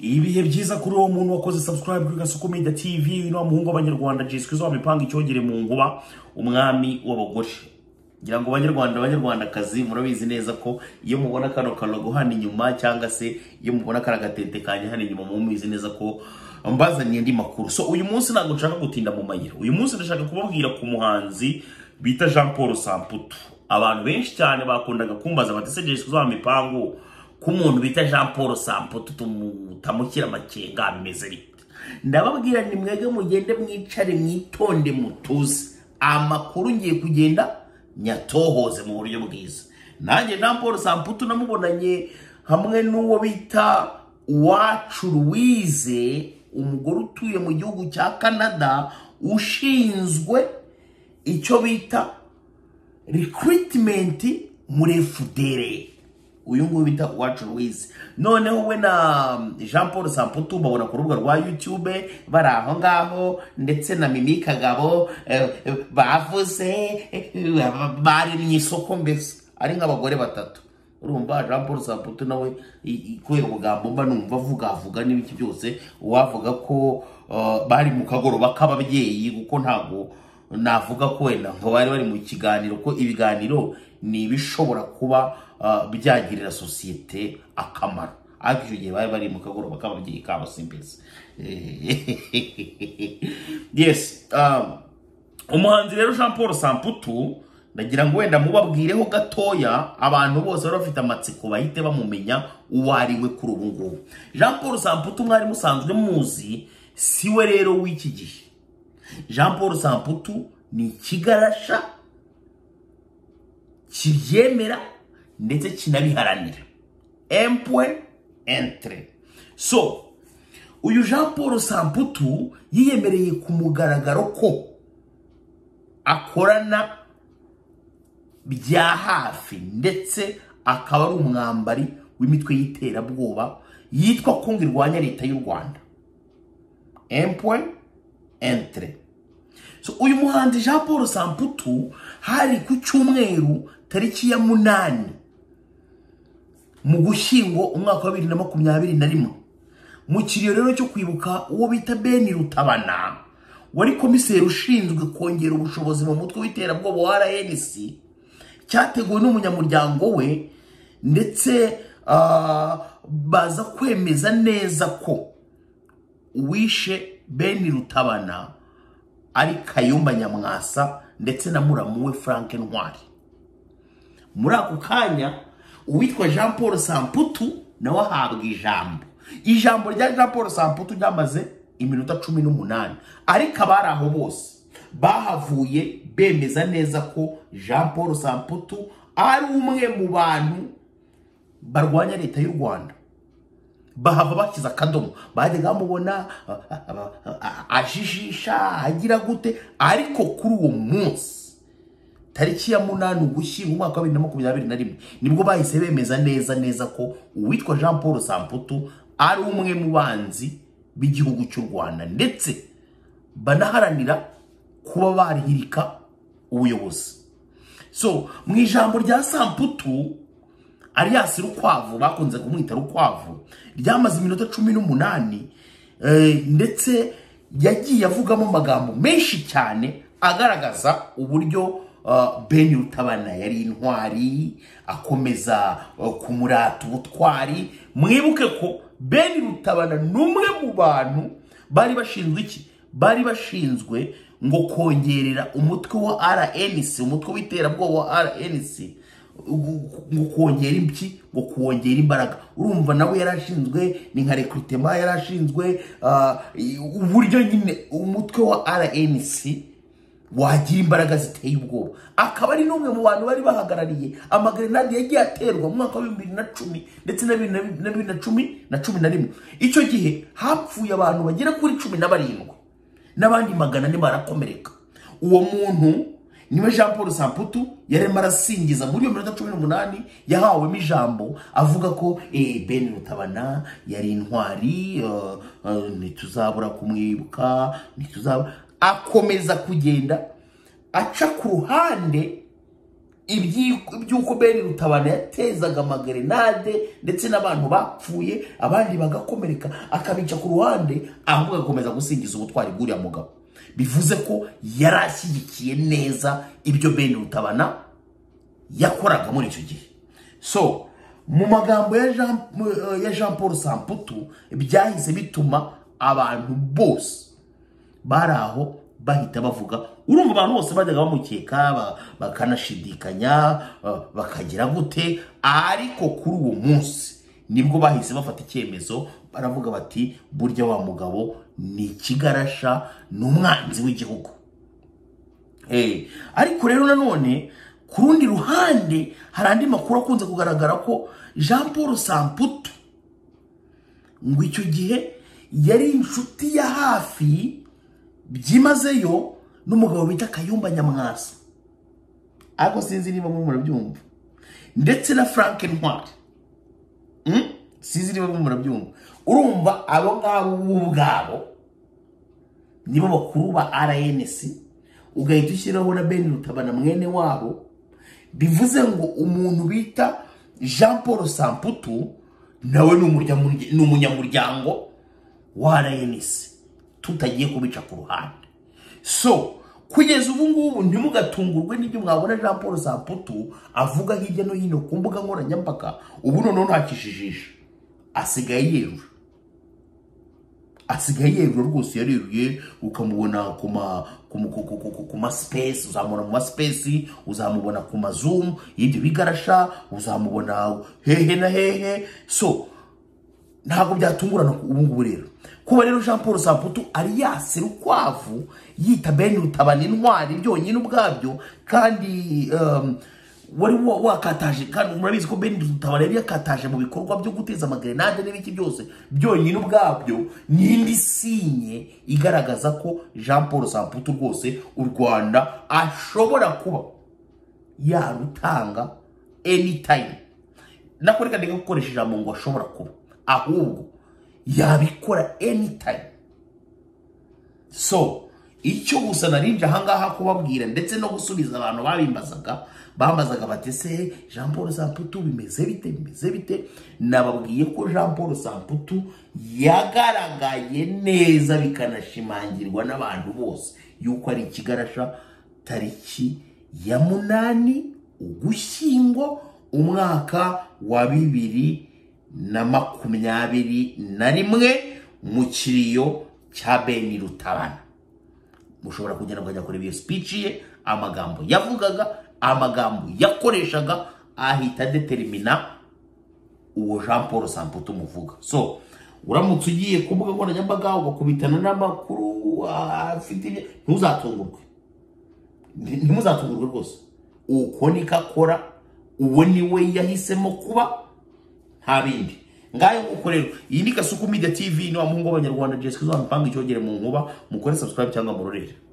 ibihe byiza kuri uwo muntu wakoze subscribe kuri gasoko media tv ino muhungu w'abanyarwanda jiswe zo mipanga icyogere mu nguba umwami w'abagore ngira ngo banyarwanda banyarwandakazi murabizi neza ko iyo mubona kano kanogo hano inyuma cyangwa se iyo mubona kano gatente kanya hano inyuma mubizi neza ko mbazaniye andi makuru so uyu munsi ntabwo nshaka gutinda mu mayira uyu munsi ndashaka kubabwira ku muhanzi bita jean paul samputu abantu benshi cyane bakundaga kumbaza bati se jiswe zo mipango ko umuntu bita jean paul samputu tumutamukira amakenga bimeze bite ndababwira ni mwebwe mugende mwicare mwitonde mutuze amakuru ngiye kugenda nyatohoze mu buryo bwiza nanjye jean paul samputu namubonanye hamwe n'uwo bita uwacu louise umugore utuye mu gihugu cya canada ushinzwe icyo bita recruitment muri fudere uyu nguyu bita uwacu louise noneho we na jean paul samputu babona ku rubuga rwa youtube bari aho ngaho ndetse na mimi kagabo eh, eh, bavuze eh, eh, bari mu isoko mbese ari nk'abagore batatu urumva jean paul samputu nawe i- i- kubera ubugambo mba numva avuga avuga n'ibiki byose uwavuga ko uh, bari mu kagoroba k'ababyeyi kuko ntabwo navuga ko wenda ngo bari bari mu kiganiro ko ibiganiro ni ibishobora kuba uh, byagirira sosiyete akamaro ariko icyo gihe bari bari mu kagoroba k'ababyeyi kabo simbese yes um, umuhanzi rero jean paul samputu ndagira ngo wenda mubabwireho gatoya abantu bose bari bafite amatsiko bahite bamumenya uwo ari we kuri ubu ngubu jean paul samputu mwari musanzwe muzi si we rero w'iki gihe jean paul samputu ni ikigarasha kibyemera ndetse kinabiharanira empwe entre so uyu jean paul samputu yiyemereye ku mugaragaro ko akorana bya hafi ndetse akaba ari umwambari w'imitwe y'iterabwoba yitwa ko ngo irwanya leta y'u rwanda empoin entre so uyu muhanzi jean paul samputu hari ku cyumweru tariki ya munani mu gushyingo umwaka wa bibiri na makumyabiri na rimwe mu kiriyo rero cyo kwibuka uwo bita beni rutabana wari komiseri ushinzwe kongera ubushobozi mu mutwe w'iterabwoba wa rnc cyateguwe n'umunyamuryango we ndetse ah, baza kwemeza neza ko uwishe beni rutabana ari kayumba nyamwasa ndetse na muramu we frank ntwari muri ako kanya uwitwa jean paul samputu nawe ahabwa ijambo ijambo rya jean paul samputu ryamaze iminota cumi n'umunani ariko abari aho bose bahavuye bemeza neza ko jean paul samputu ari umwe mu bantu barwanya leta y'u rwanda bahava bashyize akadomo bajyaga bamubona a- a- a- a- ajijisha agira gute ariko kuri uwo munsi tariki ya munani ugushyingo umwaka wa bibiri na makumyabiri na rimwe nibwo bahise bemeza neza neza ko uwitwa jean paul samputu ari umwe mu banzi b'igihugu cy'u rwanda ndetse banaharanira kuba barihirika ubuyobozi so mu ijambo rya samputu ariyasi rukwavu bakunze kumwita rukwavu ryamaze iminota cumi n'umunani eh, ndetse yagiye avugamo amagambo menshi cyane agaragaza uburyo ah, beni rutabana yari intwari akomeza ah, kumurata ubutwari mwibuke ko beni rutabana ni umwe mu bantu bari bashinzwe iki bari bashinzwe ngo kongerera umutwe wa rnc umutwe w'iterabwoba wa rnc ngo kongera impyi ngo kuwongera imbaraga urumva nawe yarashinzwe ni nka rekrutema yarashinzwe ah, i- uburyo nyine umutwe wa rnc wagira imbaraga ziteye ubwoba akaba ari n'umwe mu bantu bari bahagarariye amagerenade yagiye aterwa mu mwaka wa bibiri na cumi ndetse na bibiri na bi- na bibiri na cumi na cumi na rimwe icyo gihe hapfuye abantu bagera kuri cumi na barindwi n'abandi magana ane barakomereka uwo muntu niwe jean paul samputu yari arimo arasingiza muri iyo minota cumi n'umunani yahawemo ijambo avuga ko eh, ben rutabana yari intwari eh, eh, ntituzabura kumwibuka ntituzabura akomeza kugenda aca ku ruhande ibyi- iby'uko bene rutabana yatezaga amagerenade ndetse n'abantu bapfuye abandi bagakomereka akabica ku ruhande ahubwo agakomeza gusingiza ubutwari bw'uriya mugabo bivuze ko yari ashyigikiye neza ibyo bene rutabana yakoraga muri icyo gihe so mu magambo ya jean, mu- eh, ya jean paul samputu byahise bituma abantu bose bari aho bahita bavuga urumva abantu bose bajyaga bamukeka ba- bakanashidikanya eh, bakagira gute ariko kuri uwo munsi nibwo bahise bafata icyemezo baravuga bati burya wa mugabo ni ikigarasha ni umwanzi w'igihugu Eh, ariko rero nanone ku rundi ruhande hari andi makuru akunze kugaragara ko jean paul samputu ngo icyo gihe yari inshuti ya hafi byimazeyo n'umugabo bita kayumba nyamwasa ariko sinzi niba mwe murabyumva ndetse na frank ntwari Mm? sinzi niba mwe murabyumva urumva abo ngabo bo ubwabo nibo bakuru ba rnc ugahita ushyiraho na beni rutabana mwene wabo bivuze ngo umuntu bita jean paul samputu nawe ni umunyamurya- ni umunyamuryango wa rnc tutagiye kubica ku ruhande so kugeza ubu ngubu ntimugatungurwe n'ibyo mwabona jean paul samputu avuga hirya no hino ku mbuga nkoranyambaga ubu noneho ntakishijisha asigaye yewe asigaye yego rwose yareruye ukamubona ku ma ku mu- ku- ku- ku- ku- ku ma space uzamubona mu ma space uzamubona ku ma zoom y'ibyo bigarasha uzamubona hehe na hehe so ntabwo byatungurana ku- ubu ngubu rero kuba rero jean paul samputu ari yasera ukwavu yita bene rutabana intwari byonyine ubwabyo kandi um, wari wa- wakataje kandi murabizi ko bene rutabana yari yakataje mu bikorwa byo guteza amagerenade n'ibiki byose byonyine ubwabyo ni indi sinye igaragaza ko jean paul samputu rwose u rwanda ashobora kuba yarutanga anytime nakoreka ndeka gukoresha ijambo ngo ashobora kuba ahubwo yabikora anytime so icyo gusa narinje ahangaha kubabwira ndetse no gusubiza abantu babimbazaga bambazaga bati se jean paul samputu bimeze bite bimeze bite nababwiye ko jean paul samputu yagaragaye neza bikanashimangirwa n'abantu bose yuko ari ikigarasha tariki ya munani ugushyingo umwaka wa bibiri na makumyabiri na rimwe mu kiriyo cya beni rutabana mushobora kugenda mukajya kureba iyo sipici ye amagambo yavugaga amagambo yakoreshaga ahita determina uwo jean paul samputu muvuga so uramutse ugiye ku mbuga nkoranyambaga ugakubitana n'amakuru ah, afite ibyo ntuzatungurwe ntimuzatungurwe rwose uko niko akora uwo ni we yahisemo kuba nta bindi ngayo uko rero iyi ni gasuku media tv ni wa muhungu w'abanyarwanda jessica uzamupanga icyogere mu nkuba mukore subscribe cyangwa murorere